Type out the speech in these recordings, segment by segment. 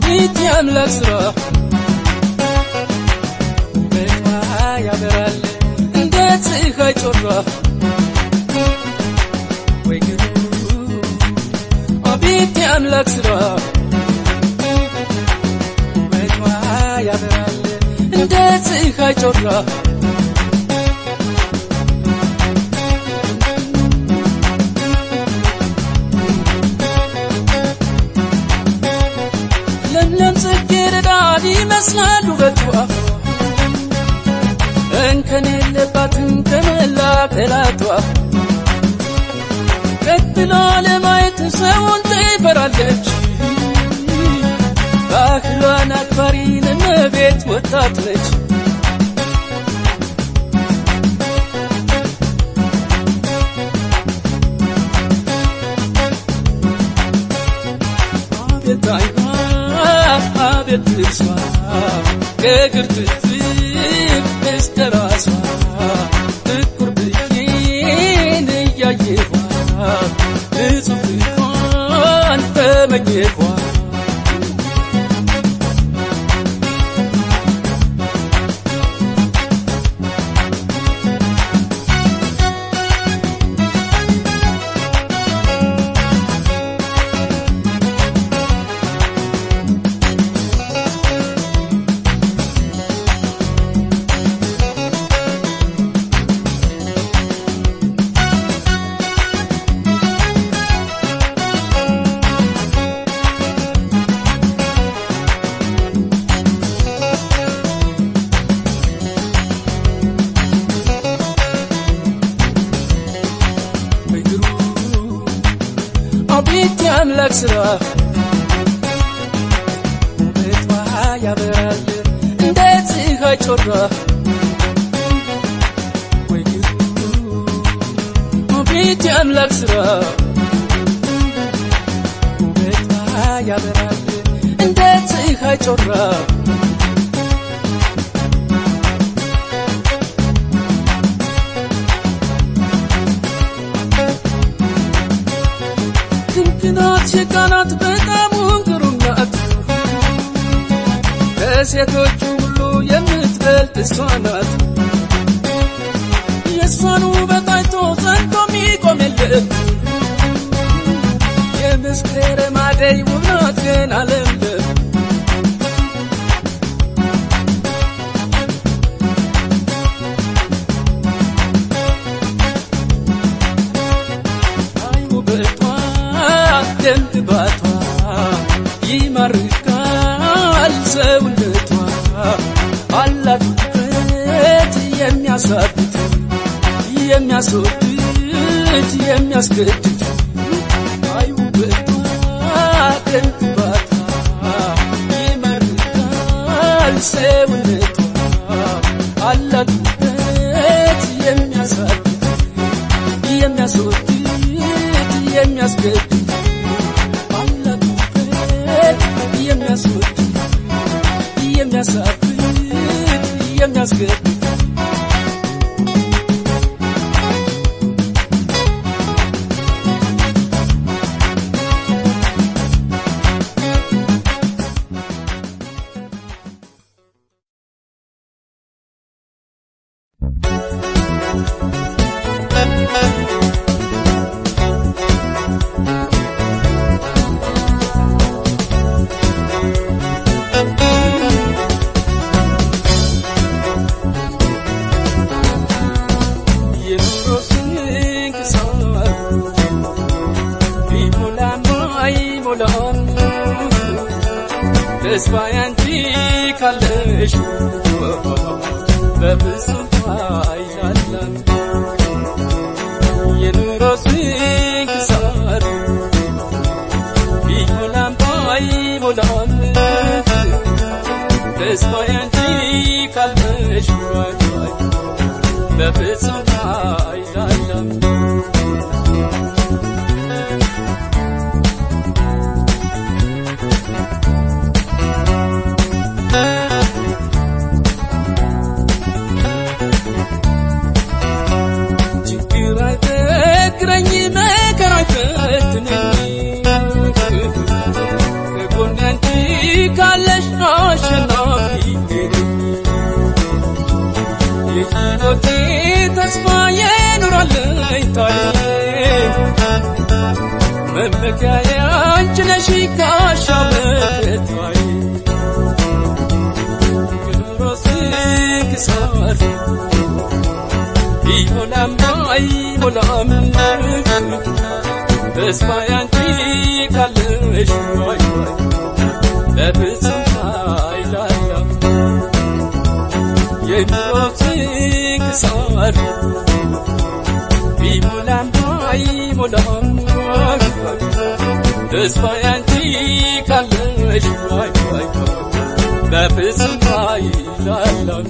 አቤት የአምላክ ሥራ ውበቷ ያበራል እንደ ፀሐይ ጮራ ወይ ግሩም አቤት የአምላክ ሥራ ውበቷ ያበራል እንደ ፀሐይ ጮራ ለምለም ጽጌረዳ ይመስላል ውበቷ እንከን የለባትም ከመላ ከላቷ ቀጥላ ለማየት ሰውን ትፈራለች ባህሏን አክባሪ እመቤት ወጣት ነች አቤት አይኗ አቤት ልብሷ ከእግር ጥፍር እስከ ራሷ ጥቁር ብዬን እያየኋት ንጹሕ ፍቅሯን ተመኘኋት ምድሩ አቤት የአምላክ ሥራ ውበቷ ያበራል እንደ ፀሐይ ጮራ ወይ ግሩ አቤት የአምላክ ሥራ ውበቷ ያበራል እንደ ፀሐይ ጮራ ድንቅናት ሸቃናት በጣም ግሩም ናት ከሴቶቹ ሁሉ የምትበልጥ እሷ ናት የእሷን ውበት አይቶ ጸንቶ ሚቆም የለም የመስከረም አደይ ውብ ናት ግን አለምለም አይ ውበቷ ደምግባቷ ይማርካል ሰውነቷ አላት ውበት የሚያሳብት የሚያስወድድ የሚያስገድድ አይ ውበቷ ደምግባቷ ይማርካል ሰውነቷ አላት ውበት የሚያሳብት የሚያስወድድ የሚያስገድድ አላት ውበት የሚያስወድድ የሚያሳብድ የሚያስገድድ የኑሮ ስንክሳር ቢሞላም አይሞላም ተስፋ ያንቺ ካለሽ በፍጹም አይላለም የኑሮ ስንክሳር ቢሞላም አይሞላም ተስፋ ያንቺ ካለሽ በፍጹም አይላለም ችግር አይበግረኝ መከራ አይፈትነኝ ከጎኔ አንቺ ካለሽ አሸናፊ የሕይወቴ ተስፋ የኖራለኝ ታዬ መመኪያዬ አንቺ ነሽ ጋሻ መከታዬ ክብሮ ስንክሳር ቢሞላም ባይሞላም ተስፋ ያንቺ ካለሽ ዋይ ዋይ በፍጹም አይላላም የኑሮ ስንክሳር ቢሞላም ባይሞላም ተስፋ ያንቺ ካለሽ ዋይ ዋይ በፍጹም አይላላም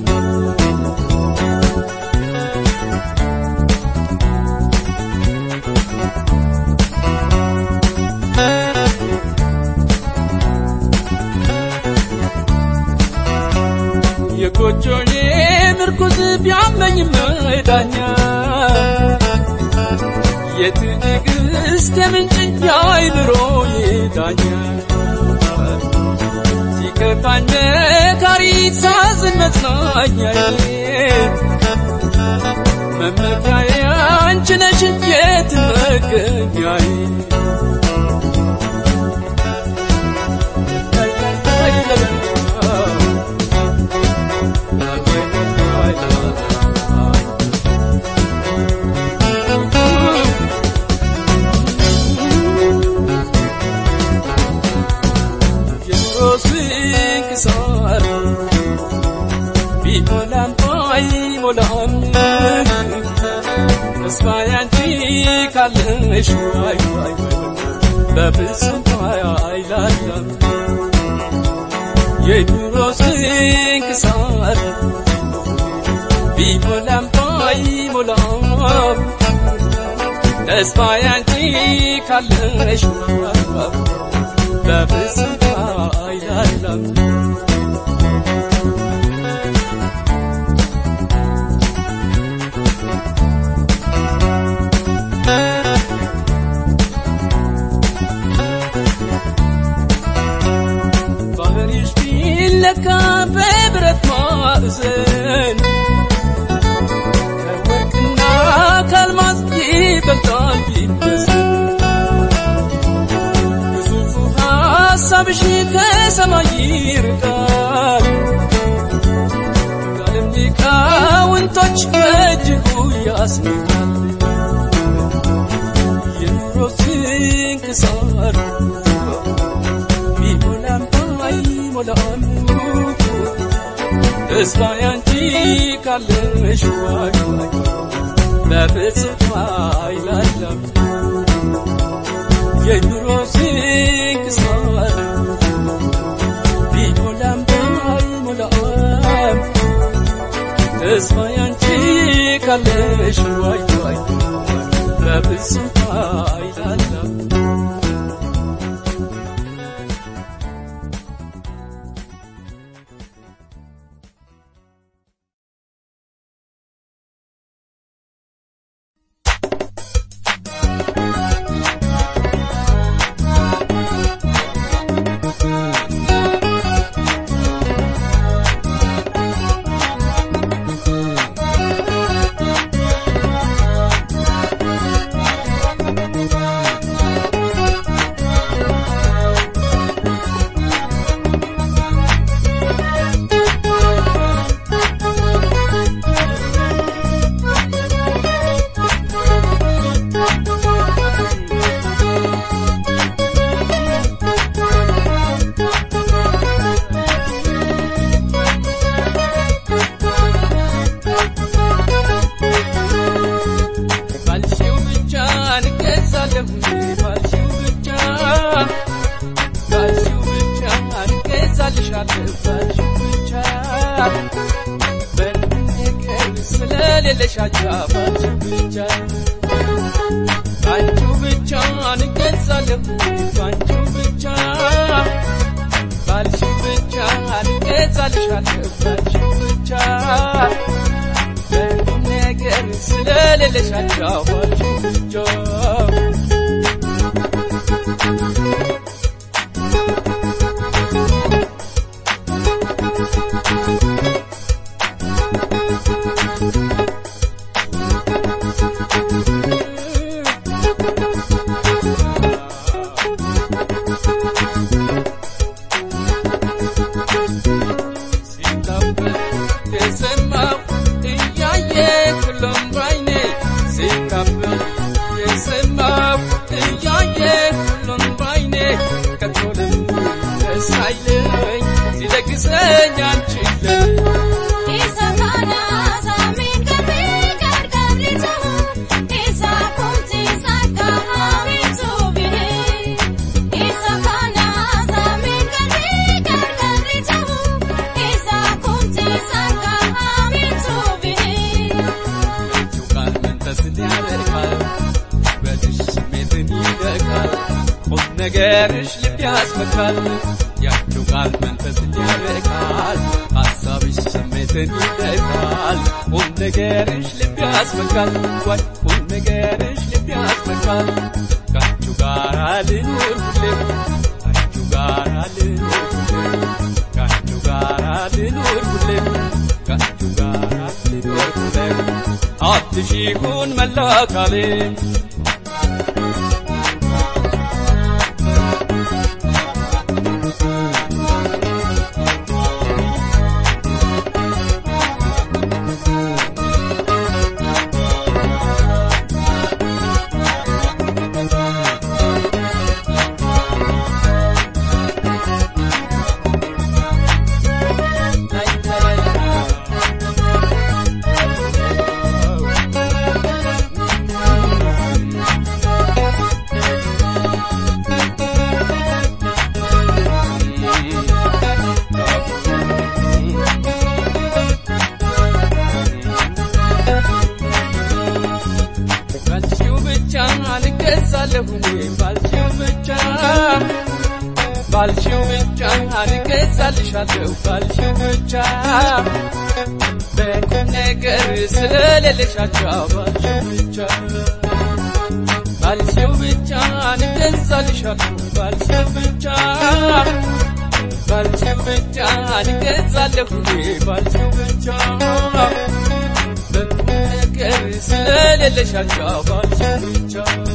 የጎጆዬ ምርኩዝ ቢያመኝም ዳኛ የትዕግስት የምንጭ የአይምሮዬ ዳኛ ሲከፋኝ መካሪ ሳዝን መጽናኛዬ መመኪያዬ አንቺ ነሽ የትም መገኛዬ ስንክሳር ቢሞላም ባይሞላም ተስፋ ያንቺ ካለሽ ዋይ ዋይ በፍጹም አይላላም የኑሮ ስንክሳር ቢሞላም ባይሞላም ተስፋ ያንቺ ካለሽ ዋይ ዋይ በፍጹም አይላላም ባህሪሽ ቢለካ በብረት ማዕዘን ከወርቅና ከአልማዝ ይበልጣል ቢመስል ግዙፉ ሐሳብሽ ከሰማይ ይርቃል ከዓለም ሊቃውንቶች በእጅጉ ያስንቃል የኑሮ ስንክሳር ቢሞላም ባይሞላም ተስፋ ያንቺ ካለሽ ዋይ ዋይ በፍጹም አይላላም የኑሮ ስንክሳር ቢሞላም ባይሞላም ተስፋ ያንቺ ካለሽ ዋይ ዋይ በፍጹም አይላላም ባልሽው ብቻ እንገዛለሁ ባልሽው ብቻ ባልሽው ብቻ እንገዛልሻለሁ ባልሽው ብቻ በንቀር ስለሌለሽ አጃ ባልሽው ብቻ ባንቺው ብቻ እንገዛለሁ ባንቺው ብቻ ባልሽው ብቻ እንገዛልሻለሁ ባልሽው ብቻ በቁም ነገር ስለሌለሽ አጫዋችሁ ብቻ ሲታበል የሰማው እያየ ሁሉም ባይኔ ሲታበል የሰማው እያየ ሁሉም ባይኔ ከቶልም ደስ አይለኝ ሲለግሰኝ አንችለን Isa kana samin kami gargari tu Isa kunti saka hamin tu bihi Isa kana samin kami gargari tu Isa kunti saka hamin tu bihi ቃል መንፈስን ያደርጋል ውበትሽ ስሜትን ይደርጋል ቁም ነገርሽ ልብ ያስመካል ያቸው ቃል መንፈስን ያደርጋል ሐሳብሽ ስሜትን ይደርጋል ቁም ነገርሽ ልብ ያስመካል ወይ ቁም ነገርሽ ልብ ያስመካል ካችሁ ጋር ልኑር ሁሌም ካችሁ ጋር ልኑር ሁሌም ካችሁ ጋር ልኑር ሁሌም ካችሁ ጋር ልኑር ሁሌም አትሺኩን መላ አካሌ ባልሽው ብቻ አልገዛለሁ ባልሽው ብቻ ባልሽው ብቻ አልገዛልሻለሁ ባልሽው ብቻ በቁም ነገር ስለሌለሻቸው ባልሽው ብቻ ባልሽው ብቻ አልገዛልሻለሁ ባልሽው ብቻ ባልሽው ብቻ አልገዛለሁ ባልሽው ብቻ በቁም ነገር ስለሌለሻቸው ባልሽው ብቻ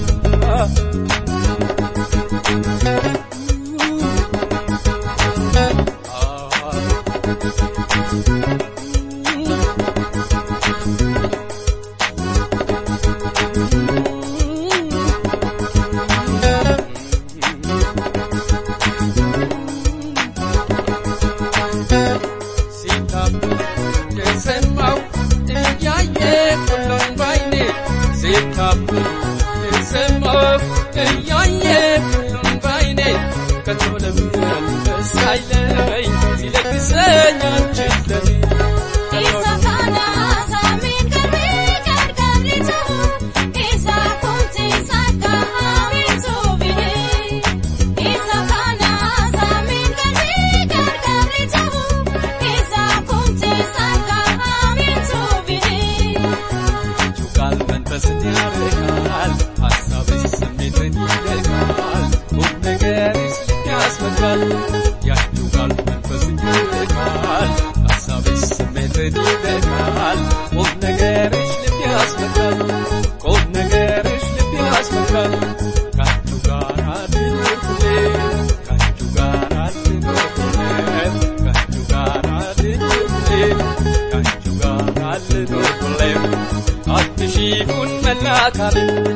ሲታበል የሰማው እያየ ሁሉም ባይኔ ሲታበል የሰማው እያየ ሁሉም ባይኔ ከቶ ለምን ደስ አይለኝ ሲለግሰኝ አንቺን ለኔ Isa kana samin kami gargari tu Isa kunti saka hamin tu bihi Isa kana samin kami gargari tu Isa kunti saka hamin tu bihi ያችሁ ቃል መንፈስን ያደርጋል ሐሳብሽ ስሜትን ይደርጋል ቁም ነገርሽ ልብ ያስመካል ያችሁ ቃል መንፈስን ያደርጋል ሐሳብሽ ስሜትን ይደርጋል ቁም ነገርሽ ልብ ያስመካል ቁም ነገርሽ ልብ ያስመካል ካችሁ ጋር ልኑር ሁሌም ካችሁ ጋር ልኑር ሁሌም ካችሁ ጋር ልኑር ሁሌም ካችሁ ጋር ልኑር ሁሌም አትሺኩን መላ አካሌ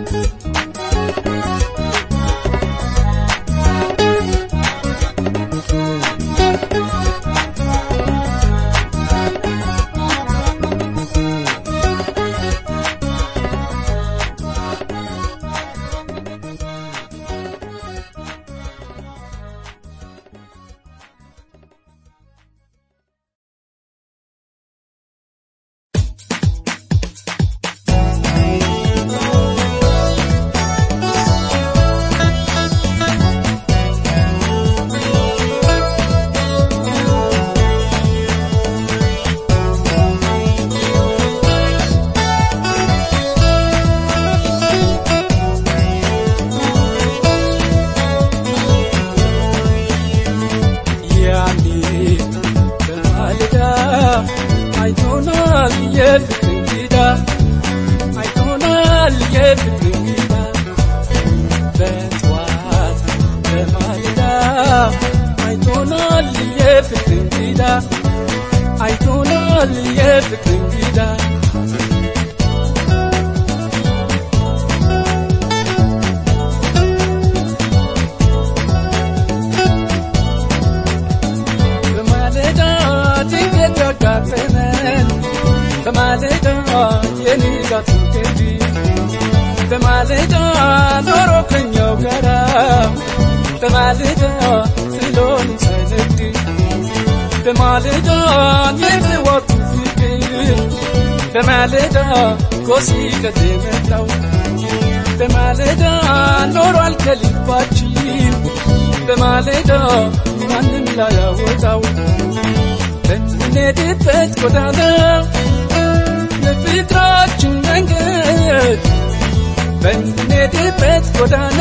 ያኔ በማለዳ አይቶናል የፍቅር እንግዳ አይቶናል የፍቅር እንግዳ በጠዋት በማለዳ አይቶናል የፍቅር እንግዳ አይቶናል የፍቅር እንግዳ በማለዳ ድንገት ያጋጠመን በማለዳ የንጋት ገቢ በማለዳ ኖሮ ከኛው ጋራ በማለዳ ጥሎን ሳይነድ በማለዳ የጥዋቱ ፍቅር በማለዳ ኮሲቀት የመጣው በማለዳ ኖሯል ከልባችን በማለዳ ማንም ላያወጣው በምንሄድበት ጎዳና የፍቅራችን መንገድ በምንሄድበት ጎዳና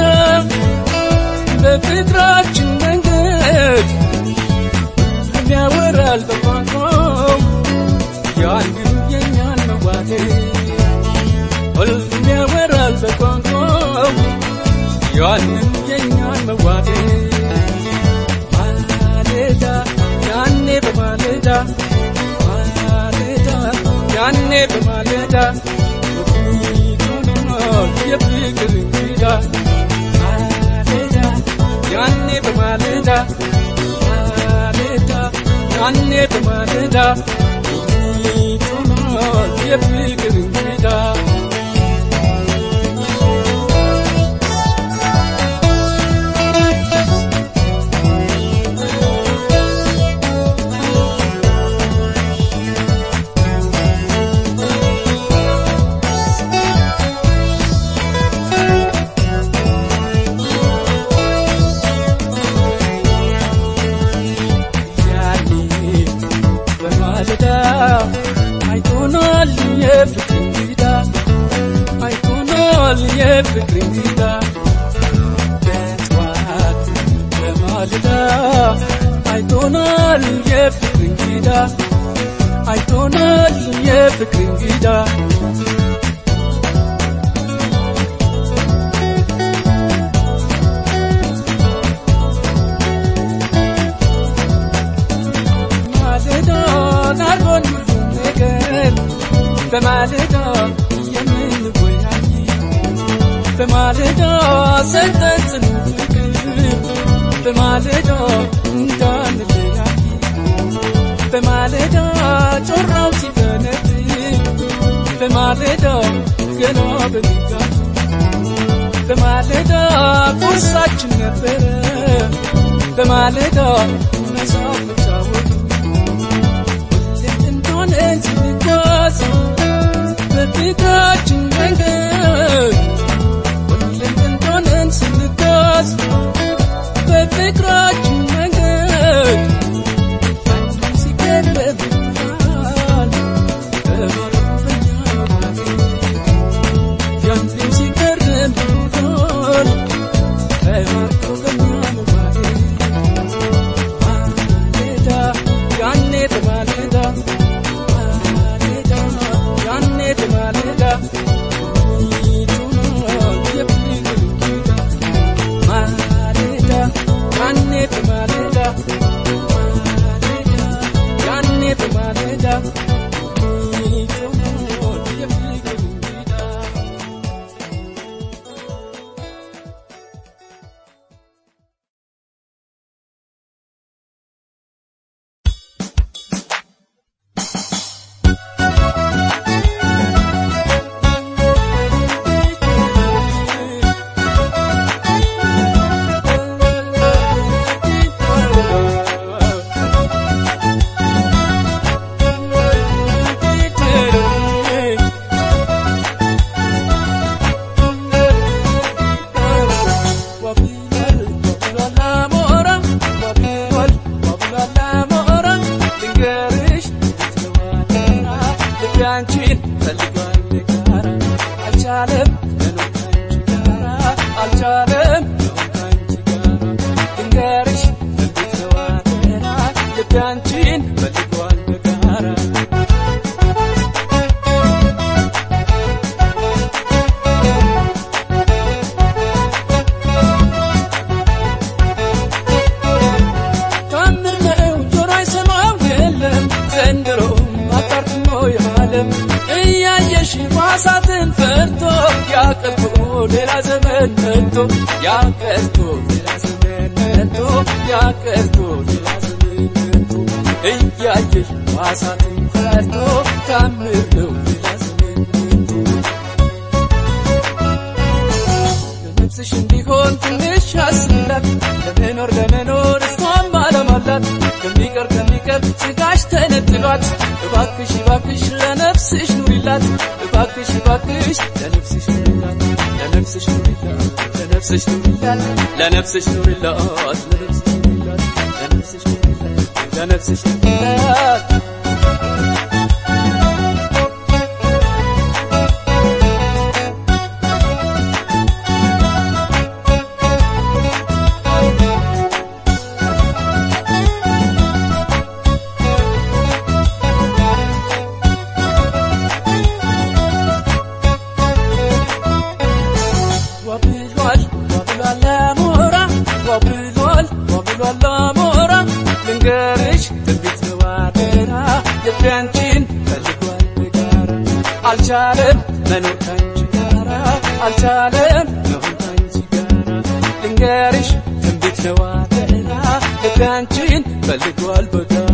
በፍቅራችን መንገድ ሁሉም ያወራል በቋንቋው የአንዱ የኛን መዋደድ ሁሉም ያወራል በቋንቋው ያንን የኛን መዋደድ ማለዳ ያኔ በማለዳ ማለዳ ያኔ በማለዳ ሆኖ የፍቅር እንግዳ ማለዳ ያኔ በማለዳ ማለዳ ያኔ በማለዳ ሆኖ የፍቅር እንግዳ ያኔ በማለዳ አይቶናል የፍቅር እንግዳ አይቶናል የፍቅር እንግዳ በጠዋት በማለዳ አይቶናል የፍቅር እንግዳ አይቶናል የፍቅር እንግዳ ማለዳ ናርጎን ሁሉም ነገር በማለዳ የምንወያይ በማለዳ ሰጠን ጽኑ ፍቅር በማለዳ እንዳንለያይ በማለዳ ጮራው ሲፈነድ በማለዳ ገና በንጋቱ በማለዳ ቁርሳችን ነበረ በማለዳ መሳብ መጫወቱ ሁሌም እንደሆነ ስንጓዝ በፊታችን መንገድ ሁሌም እንደሆነ ስንጓዝ በፍቅራችን መንገድ ያንም ሲቀርብናል በማረፈኛ ያንም ሲቀርብናል በማረፈኛ መባደል ማለዳ ያኔ በማለዳ ማለዳ ያኔ በማለዳ ይቱናል የፍቅር እንግዳ ማለዳ ያኔ በማለዳ ማለዳ ያኔ በማለዳ ይቱናል የፍቅር እንግዳ አንቺን ፈልጓል ጋራ አልቻለም መኖር ካንቺ ጋራ አልቻለም መኖር ካንቺ ጋራ ድንገርሽ እንዴት ነው አደራ ልቤ አንቺን ፈልጓል ጋራ ታምር ነው ጆሮ አይሰማም የለም ዘንድሮም አጣ መጥቶ ያቀርቶ ሌላ ዘመን መጥቶ ያቀርቶ ሌላ ዘመን መጥቶ እያየሽ ዋሳትን ፈርቶ ታምር ነው ሌላ ዘመን መጥቶ ለነፍስሽ እንዲሆን ትንሽ አስላት ለመኖር ለመኖር እሷም ዓለም አላት ከሚቀር ከሚቀር ስጋሽ ተነጥሏት እባክሽ እባክሽ ለነፍስሽ ኑሪላት እባክሽ እባክሽ ለነፍስሽ ኑሪላት ለነፍስሽ ኑሪላት ለነፍስሽ ኑሪላት ለነፍስሽ ኑሪላት ለነፍስሽ ኑሪላት ለነፍስሽ ኑሪላት ለነፍስሽ ኑሪላት ዋብሏል ዋብሏል አሞራ ዋብሏል ዋብሏል አሞራ ልንገርሽ ትንቢት ነው አደራ ልቤ አንቺን ፈልጓል በጋራ አልቻለም መኖር ካንቺ ጋራ አልቻለም መሆን ካንቺ ጋራ ልንገርሽ ትንቢት ነው አደራ ልቤ አንቺን ፈልጓል በጋራ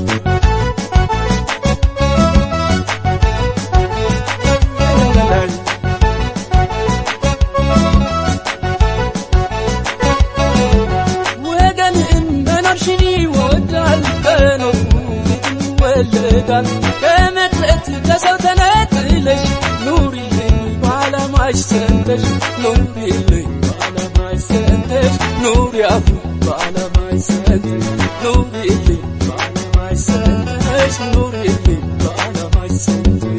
ወገንም መኖርሽን ይወዳል በኖሩ ይወለዳል ከመቅረት ከሰው ተነጥለሽ ኑሪልኝ በዓላማሽ ሰንተሽ ኑሪልኝ በዓላማሽ ሰንተሽ ኑሪ አፉ በዓላማሽ ሰንተሽ ኑሪልኝ በዓላማሽ ሰንተሽ ኑሪልኝ በዓላማሽ ሰንተሽ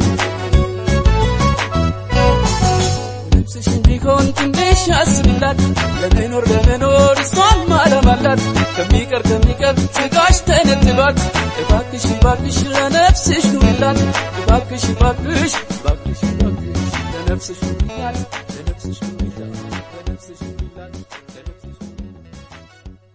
ነፍስሽ እንዲሆን ትንሽ አስብላት ለመኖር ለመኖር እሷም ዓለም አላት ከሚቀር ከሚቀር ስጋሽ ተነጥሏት እባክሽ እባክሽ ለነፍስሽ ኑሪላት እባክሽ እባክሽ እባክሽ እባክሽ ለነፍስሽ ኑሪላት ለነፍስሽ ኑሪላት ለነፍስሽ ኑሪላት ለነፍስሽ ኑሪላት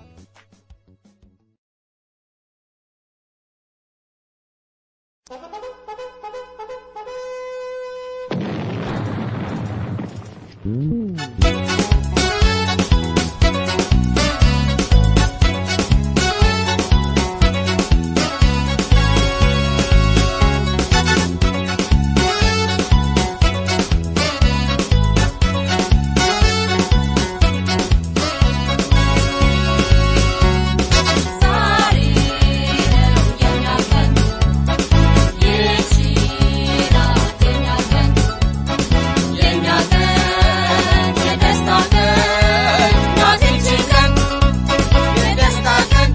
ዛሬ ነው የኛ ቀን ይቺ ናት የኛ ቀን የኛ ቀን የደስታ ቀን ናት ይቺ ቀን የደስታ ቀን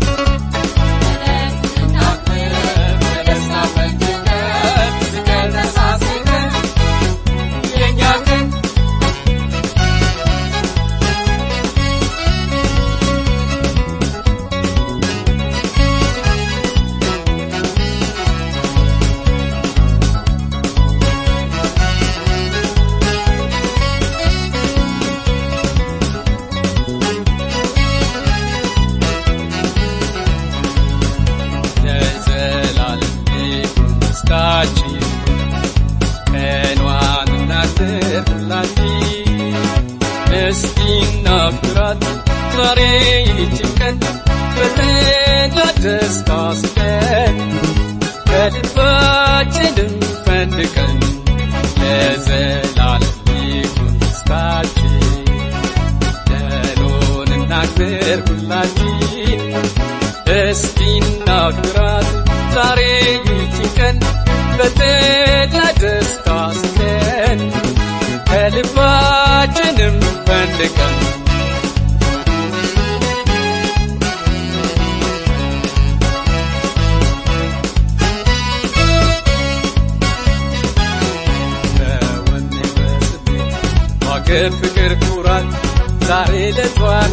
በደስታችን በደስታ ፈንድቀን ስቀን ተሳስቀን የእኛ ቀን ለዘላለም ይሁን ደስታችን ቀኗን እናክብርላችን እስቲ እናክብራት ዛሬ ይህችን ቀን በተድላ ደስታ ስቀን ከልባችንም ፈንድቀን ለዘላለም ይሁን ደስታችን ደሎን እናክብር ሁላችን እስቲ እናክብራት ዛሬ ይህችን ቀን በተድላ ደስታ ስቀን ከልባችንም ፈንድቀን በወኔ በስሜት በአገር ፍቅር ኩራት ዛሬ ለቷን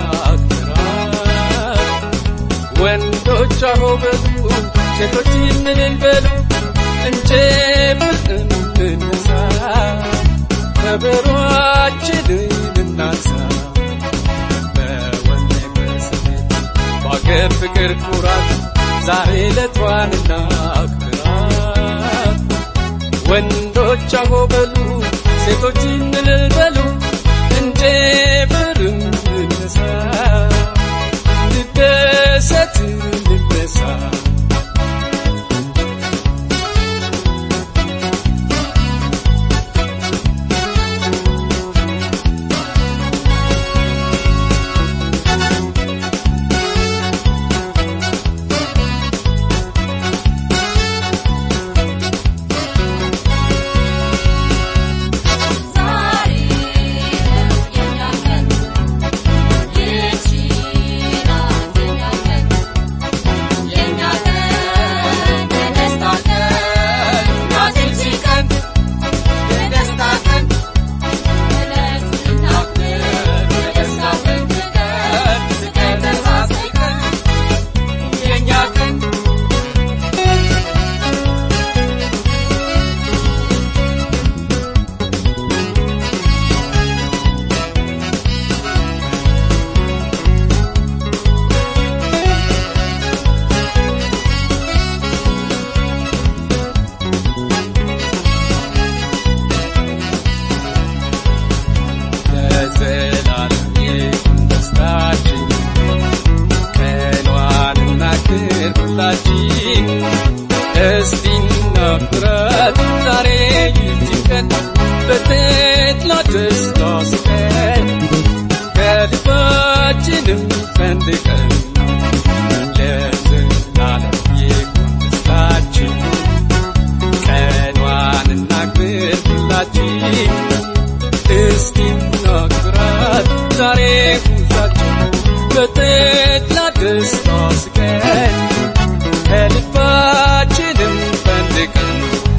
እናክብራት ወንዶች አሆበሉ ሴቶች ምንን በሉ እንጨምር እንነሳ ከበሮአችንን እናንሳ በወኔ በስሜት በአገር ፍቅር ኩራት ዛሬ ለቷን እናክብራት ወንዶች አሆበሉ ሴቶች እልል በሉ እንጨ ልጨፍርም ልነሳ ልደሰት ልነሳ ዛሬ የኛ ቀን ይህች ናት የኛ ቀን የኛ ቀን የደስታ ቀን ናት ይህች ቀን የደስታ ቀን እለት ስናፍቅ የደስታ ፈንድቀን ስቀን ተሳስቀን የኛ ቀን ለዘላለም ይሁን ደስታችን ቀኗንና ክብራችን እስቲ እናክብራት ዛሬ ይህችን ቀን በተድላ ደስታ ስቀን ከልባችንም ፈንድቀን ለዘላለም ይሁን ደስታችን ቀኗንና ክብራችን እስቲ እናክብራት ዛሬ ሁላችን በተድላ ደስታ ስቀን ከልባችንም ፈንድቀን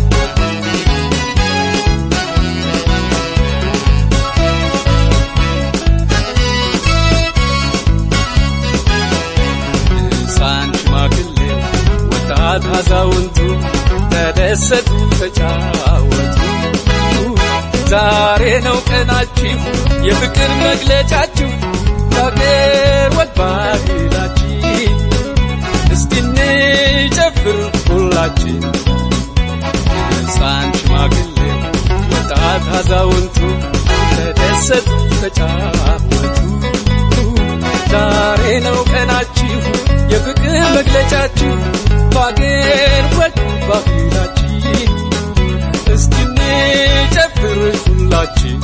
ሕፃን ሽማግሌ ወጣት አዛውንቱ ተደሰቱ ተጫወቱ ዛሬ ነው ቀናችሁ የፍቅር መግለጫችሁ የአገር ወግ ባህላችን እስቲ እንጨፍር ሁላችን ሕፃን ሽማግሌ ወጣት አዛውንቱ ተደሰቱ ተጫወቱ ዛሬ ነው ቀናችሁ የፍቅር መግለጫችሁ በአገር ወግ ባህላችን እስቲ እንጨፍር ሁላችን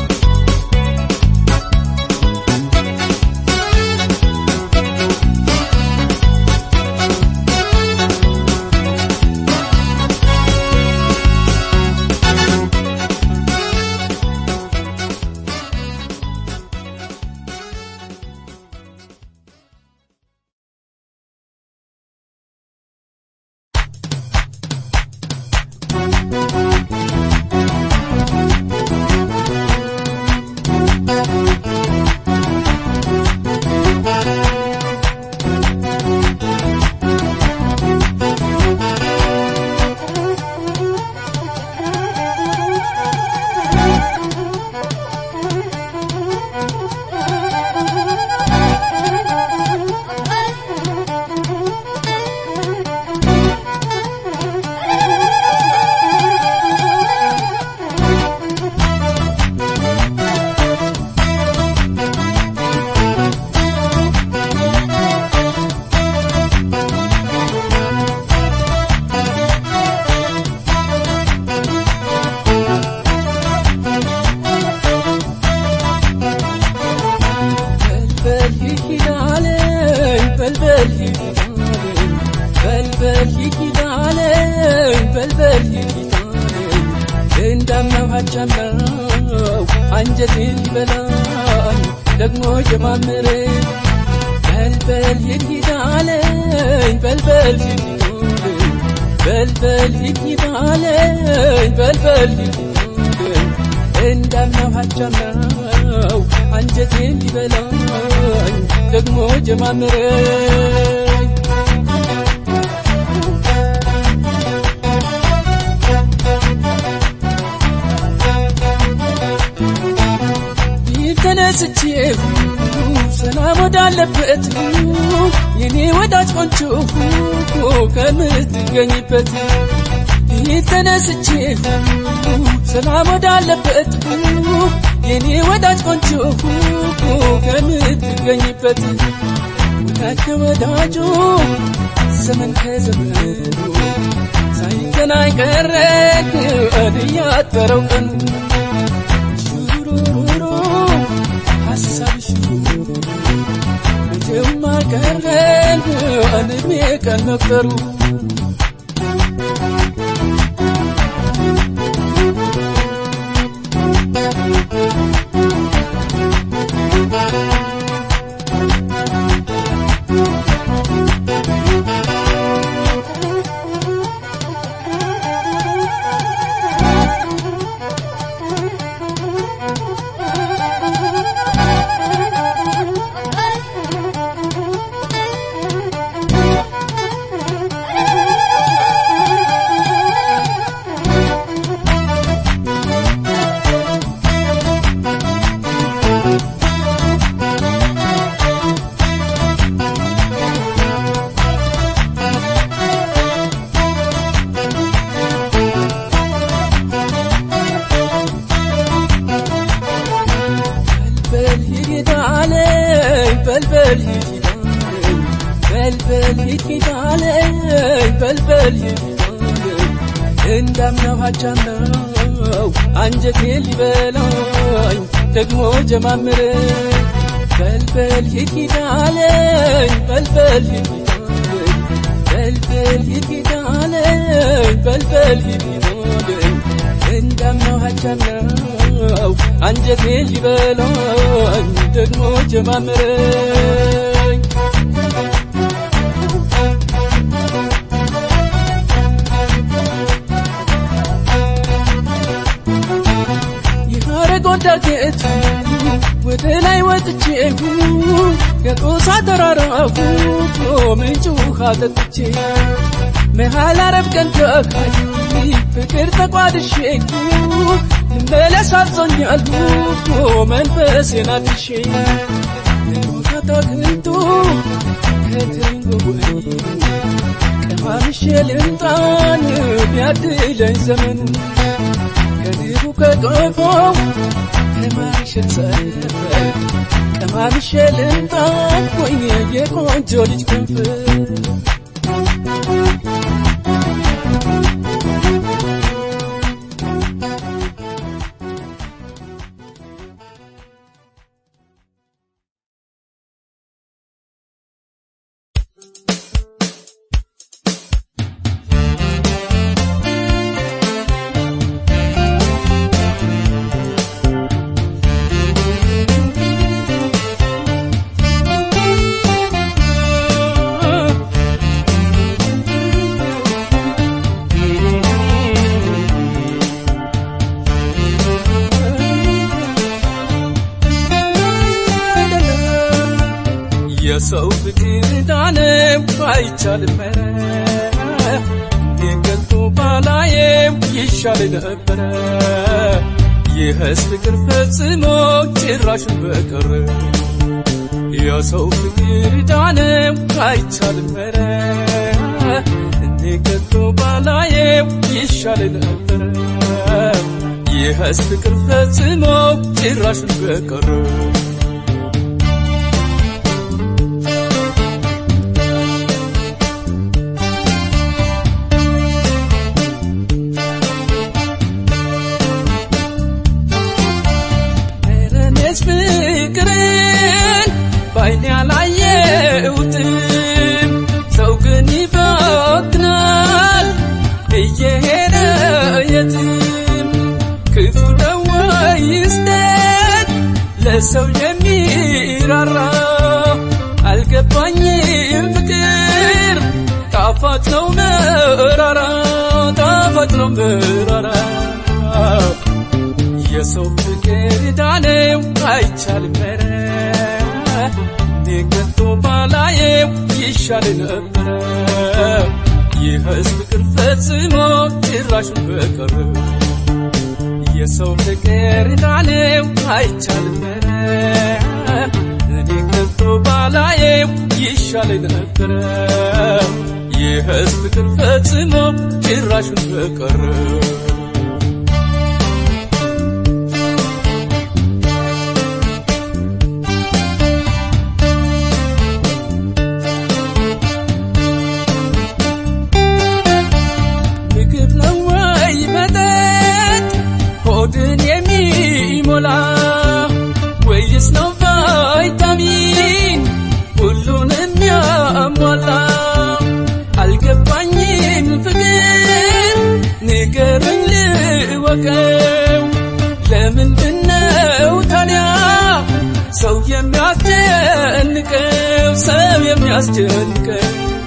በልበል ይሂዳለኝ በልበል ይሂዳለኝ በልበል ይሂዳለኝ በልበል ይሂዳለኝ እንዳምናው አቻምናው አንጀቴን ሊበላኝ ደግሞ ጀማምሬ በልበል ይሂዳለኝ በልበል ይሂዳለኝ በልበል ይሂዳለኝ በልበል ይሂዳለኝ እንዳምናው አቻምናው አንጀቴን ሊበላኝ ደግሞ ጀማምረኝ ተነስቼ ሰላም ወዳለበት የኔ ወዳጅ ቆንጆ ከምትገኝበት ሊት ተነስቼ ሰላም ወዳለበት የኔ ወዳጅ ቆንጆ ከምትገኝበት ወዳጅ ከወዳጁ ዘመን ከዘመኑ ሳይገናኝ ቀረ እያጠረው ቀኑ ሹሩሩሩ ሀሳብ ሹሩሩ መቼም አልቀረን እድሜ ቀን መቁጠሩ በልበል ሂድ አለኝ በልበል ሂድ አለኝ በልበል ሂድ አለኝ በልበል ሂድ አለኝ እንዳምናው ሀቻምናው አንጀቴ ሊበላኝ ደግሞ ጀማምረኝ በልበል ሂድ አለኝ በልበል ሂድ አለኝ በልበል ሂድ አለኝ በልበል ሂድ አለኝ እንዳምናው ሀቻምናው አንጀቴ ሊበላኝ ደግሞ ጀማምረኝ የሐረግ ወዳጌቱ ወደ ላይ ወጥቼ ከጦሳ ተራራፉ ምንጭ ውሃ ጠጥቼ መሃል አረብ ቀንተካይ ፍቅር ተቋድሼ ልመለስ አዞኛል መንፈሴን አድሼ ታታክልቱ ከትሪንጎ ወይ ቀማምሼ ልምጣን ቢያድለኝ ዘመኑ ከድሩ ከቀፎው ከማይሸት ሰፈር ቀማምሼ ልምጣ ወይ የቆንጆ ልጅ ክንፍ የሰው ፍቅር ዳነው አይቻልም ኧረ የገልጦ ባላየው ይሻል ነበረ ይህስ ፍቅር ፈጽሞ ጭራሽን በቀረ የሰው ፍቅር ዳነው አይቻልም ኧረ እኔ ገልጦ ባላየው ይሻል ነበረ ይህስ ፍቅር ፈጽሞ ጭራሽን በቀረ እኔስ ፍቅርን ባይኔ አላየሁትም፣ ሰው ግን ይፈትናል እየሄደ የትም። ክፉ ነው ወይስ ደግ ለሰው የሚራራ አልገባኝም። ፍቅር ጣፋጭ ነው መራራ፣ ጣፋጭ ነው መራራ የሰው ፍቅር ዳነው አይቻልም ኧረ እኔ ከቶ ባላየው ይሻል ነበረ ይህስ ፍቅር ፈጽሞ ጭራሹን በቀረ የሰው ፍቅር ዳነው አይቻልም ኧረ እኔ ከቶ ባላየው ይሻል ነበረ የሕዝብ ፍቅር ፈጽሞ ጭራሹን በቀረ ምግብ ነው ወይ መጠጥ ሆድን የሚሞላ ወይስ ነው ቫይታሚን ሁሉንም ያሟላ? አልገባኝም ፍቅር ንገረኝ ልወቀው። ለምንድነው ታዲያ ሰው የሚያስጨንቀው ሰው የሚያስጨንቀው?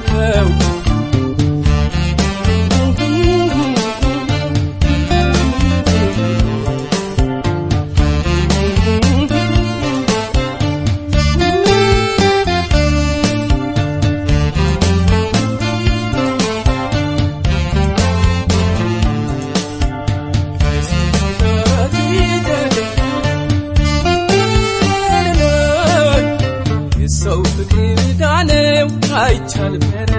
የሰው ፍቅር ዳነው አይቻልም ኧረ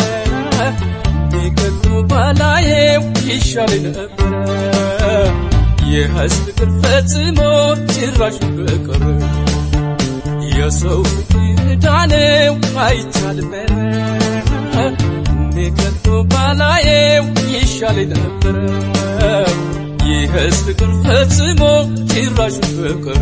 የገሉ ባላየው ይሻል ነበረ የሕዝብ ፍቅር ፈጽሞ ጭራሽ በቀረ የሰው ፍቅር ዳነው አይቻልም ኧረ የገሉ ባላየው ይሻል ነበረ የሕዝብ ፍቅር ፈጽሞ ጭራሽ በቀረ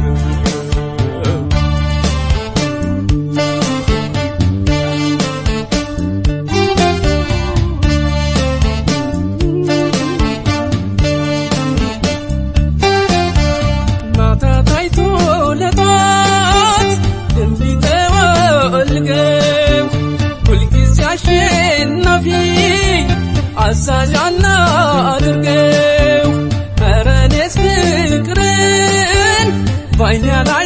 ማታ ታይቶ ለጧት እንዲተወልገው ሁልጊዜ አሸናፊ አዛዣና አድርገው ኧረ እኔስ ፍቅርን ባይኔ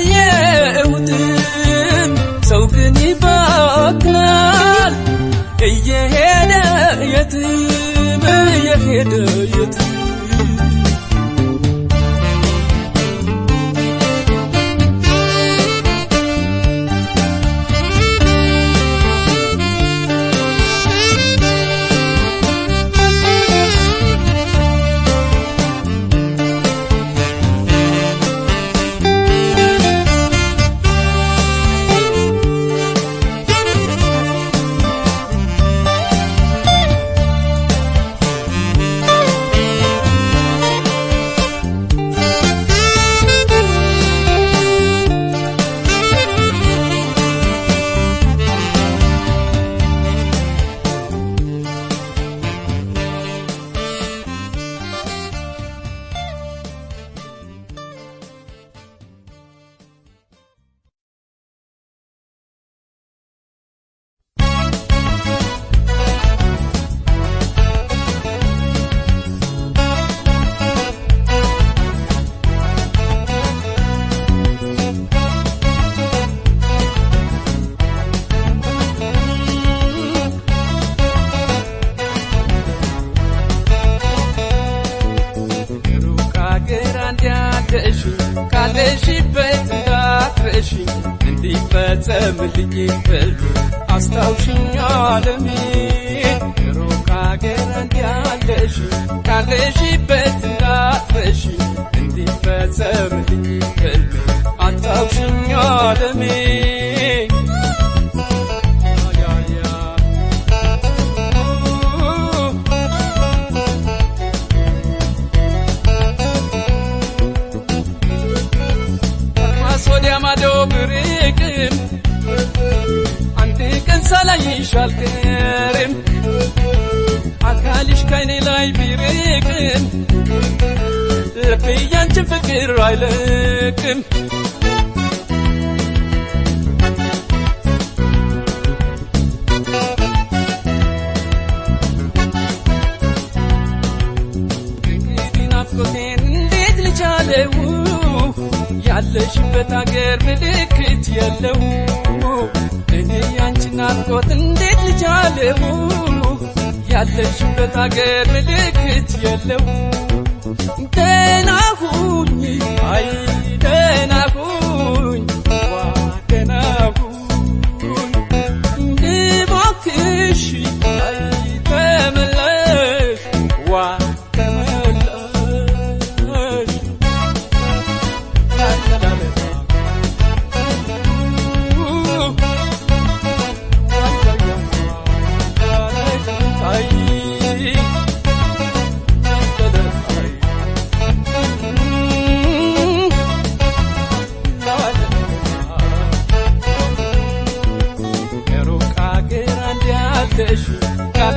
አላየሁትም ሰው ግን ይባክናል እየሄደ የትም እየሄደ የትም ሩቅ አገር አንድ ያለሽ ካለሽበት እንዳትረሺ እንዲፈጸምልኝ ህልም አስታውሽኝ ዓለሜ ሩቅ አገር አንድ ያለሽ ካለሽበት እንዳትረሺ እንዲፈጸምልኝ ህልም አስታውሽኝ ዓለሜ ያ ያ ከአድማስ ወዲያ ማዶ ብርቅም አንድ ቀን ሳላይሽ አልቀርም አካልሽ ከኔ ላይ ቢርቅም ልቤ ያንቺን ፍቅር አይለቅም እንግዲህ ናፍቆቴን እንዴት ልቻለው ያለሽበት አገር ምልክት የለው እኔ ያንቺን ናፍቆት እንዴት ልቻለው ያለሽበት አገር ምልክት የለው ደህና ሁኝ አይ ደህና ሁኝ ዋ ደህና ሁኝ እባክሽ አይ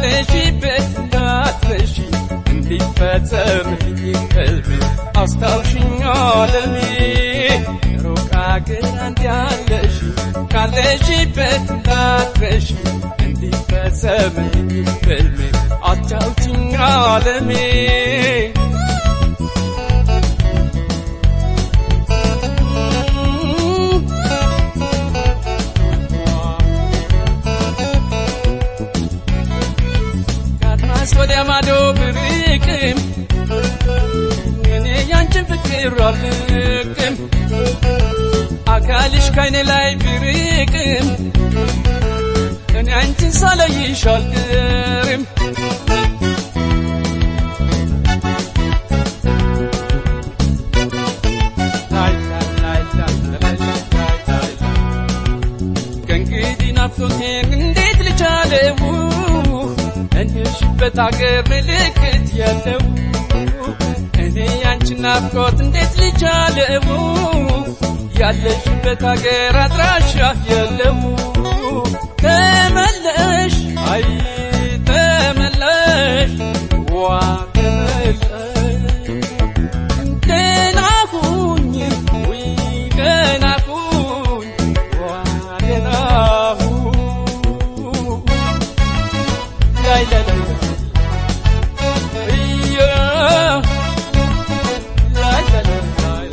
ካለሽበት እንዳትረሺ እንዲፈጸም ህልሜ አስታውሽኝ ዓለሜ ሩቅ አገር አንድ ያለሽ ካለሽበት እንዳትረሺ እንዲፈጸም ህልሜ አስታውሽኝ ዓለሜ ከአድማስ ወዲያ ማዶ ብርቅም እኔ ያንቺን ፍቅር አልቅም አካልሽ ከይኔ ላይ ብርቅም እኔ አንቺን ሳለይሽ አልቀርም ላይ ላይ ላይ ላይ ላይ ላይ ላይ ከእንግዲህ ናፍቆቴን እንዴት ልቻለው እንደሽበት አገር ምልክት ያለው እኔ ያንቺን ናፍቆት እንዴት ልቻለው ያለሽበት አገር አድራሻ የለው ተመለሽ አይ ተመለሽ ዋ ተመለሽ ደህና ሁኝ ውይ ደህና ሁኝ ዋ ደህና ሁኝ ላይ ላይ ላይ እያ ላይ ላይ ላይ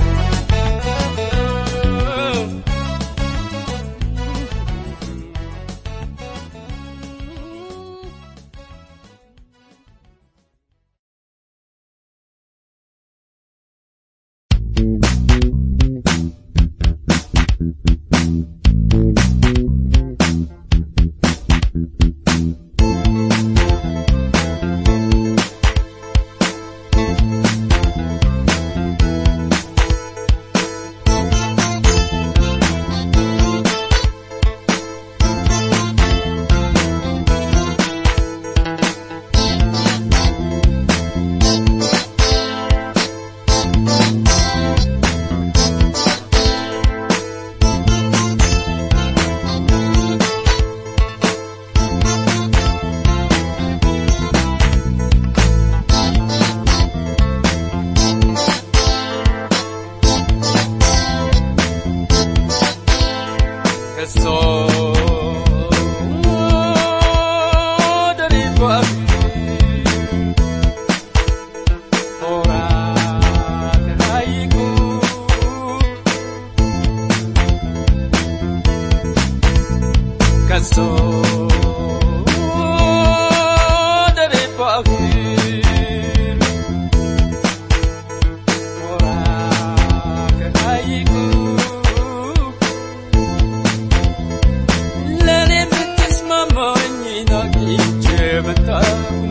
ለኔ የምትስማማኝ አግኝቼ መጣሁ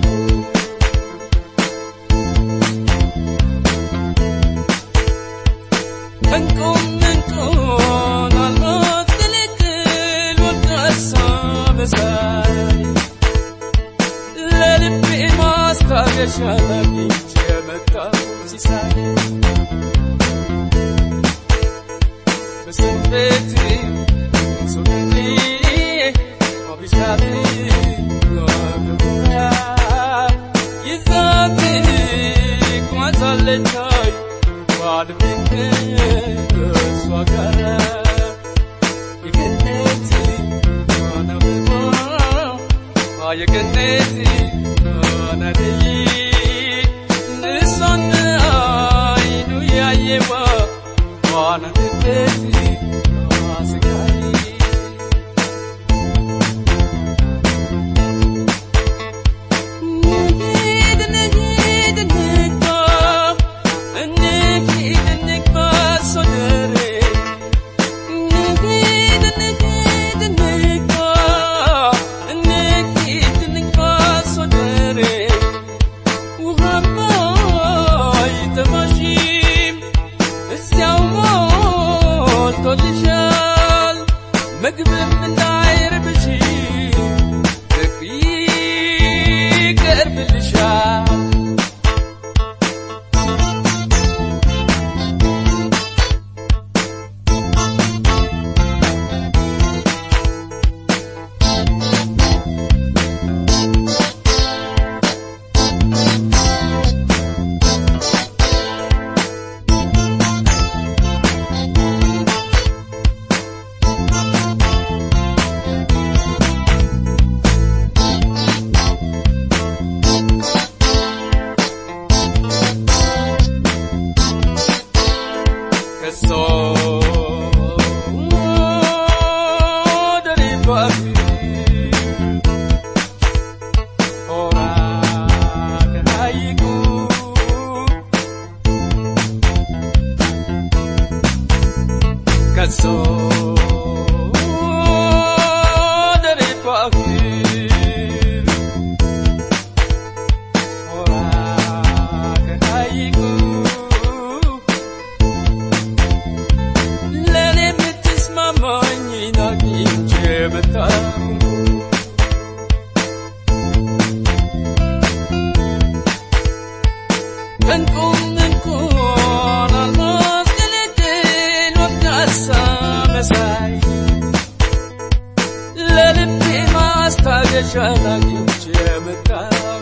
እንቁም እንቁን አልሞት ግልግል ወዳሳ መሳይ ለልቤ ማስታገሻ አግኝቼ መጣሁ ሲሳይ በስንቤት ሱሪ አብሻት ይዛት ቋዛለቻይ ባልቤት እሷ ጋር የገነት አናብባ የገነት አናደይ ንሷን አይኑ ያየዋ ዋናትበት ስጋይ ምግብም እንዳይርብሽ ልብ ይቀርብልሻል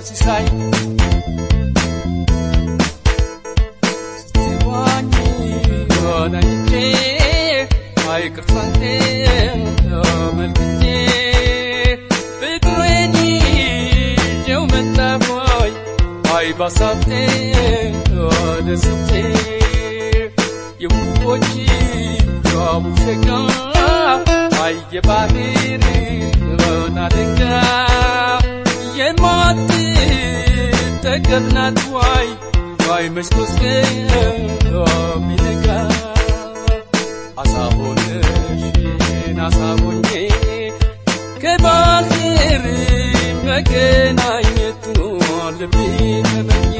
ሲሳይ ስትዋኝ ሆነቼ አይቅርሳንቴ መልክቼ ፍቅሬን ይዤው መጣሆይ አይ ባሳብቴ ደስቼ የውቦች ጃቡ ሸጋ አይ የባህር ናደጋ የማትጠገብ ናት ዋይ ዋይ መሽቶስ ሚነጋ አሳ ሆነሽን አሳ ሆኜ ከባህር መገናኘቱ ልቤ ተመኘ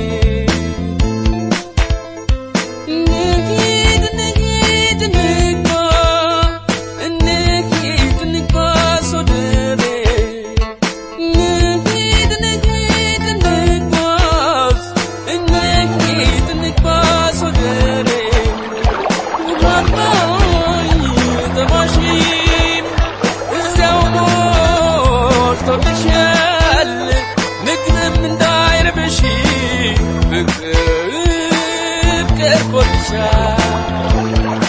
እንሂድ እንሂድ እንግባ እንሂድ እንግባ ሶደሬ እንሂድ እንሂድ እንጓዝ እንሂድ እንግባ ሶደሬ ውሃባኝ ጠማሽም እዚያው ሞልቶልሻል ምግብም እንዳይርብሽ ምግብ ቀርቦልሻል